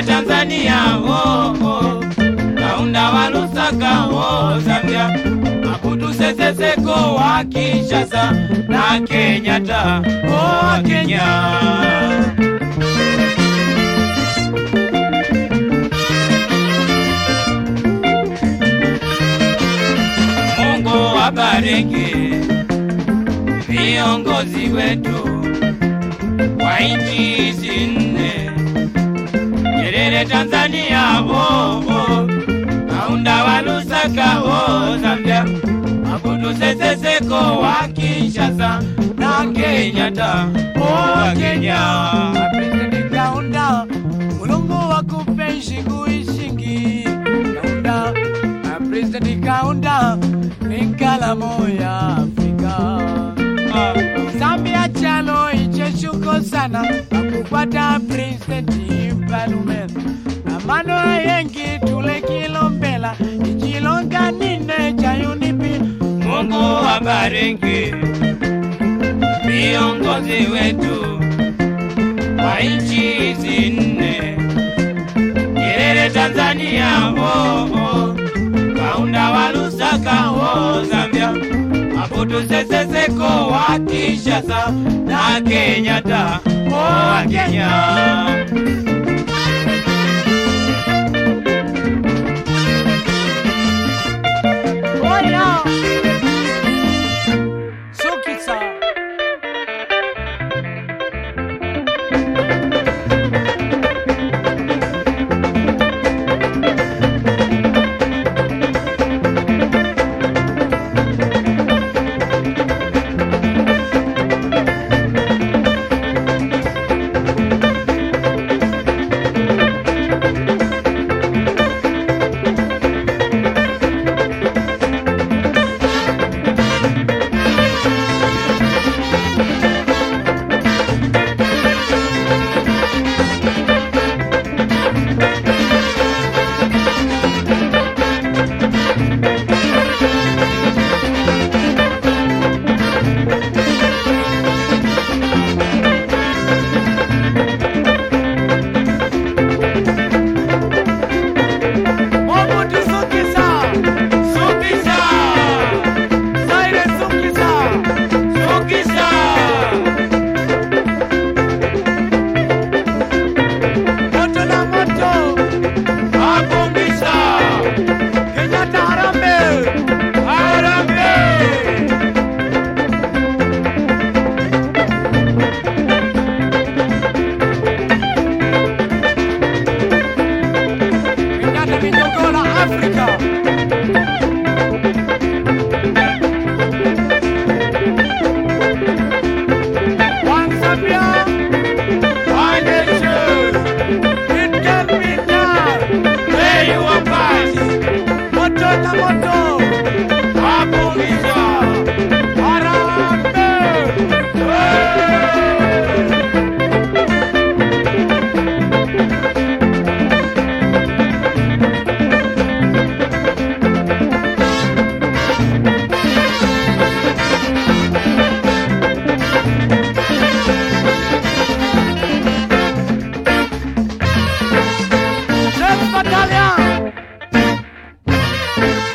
Nyerere Tanzania oh, oh. Kaunda wa Lusaka oh, Zambia Mabutu Sese Seko wa Kinshasa na Kenyatta oh, wa Kenya Mungu wabariki viongozi wetu wa nchi hizi nne, Nyerere Tanzania oh, oh. Kaunda wa Lusaka oh, Zambia, Mabutu Sese Seko wa Kinshasa na Kenyatta oh, wa Kenya. President Kaunda, Mulungu akupe shingu ishingi. Kaunda, ah, President Kaunda, ni kalamu ya Afrika. Ah, Zambia chalo icheshuko sana akupata President Mpalume amano yengi tule kilombela ichilonga nine cha unipi Mungu wabariki viongozi wetu wa nchi hizi nne, Nyerere Tanzania oh, oh. Kaunda wa Lusaka oh, Zambia, Mabutu Sese Seko wa Kinshasa na Kenyatta oh, wa Kenya. Oya Sukisa Mobutu Sukisa Sukisa, Zaire Sukisa Sukisa. Moto na moto Abungisa, Kenyatta Harambe Harambe, Kenyatta ni jogo la Afrika One Zambia one nation, It can be done where you are past. Moto na moto Abungisa, Harambe Chef Battalion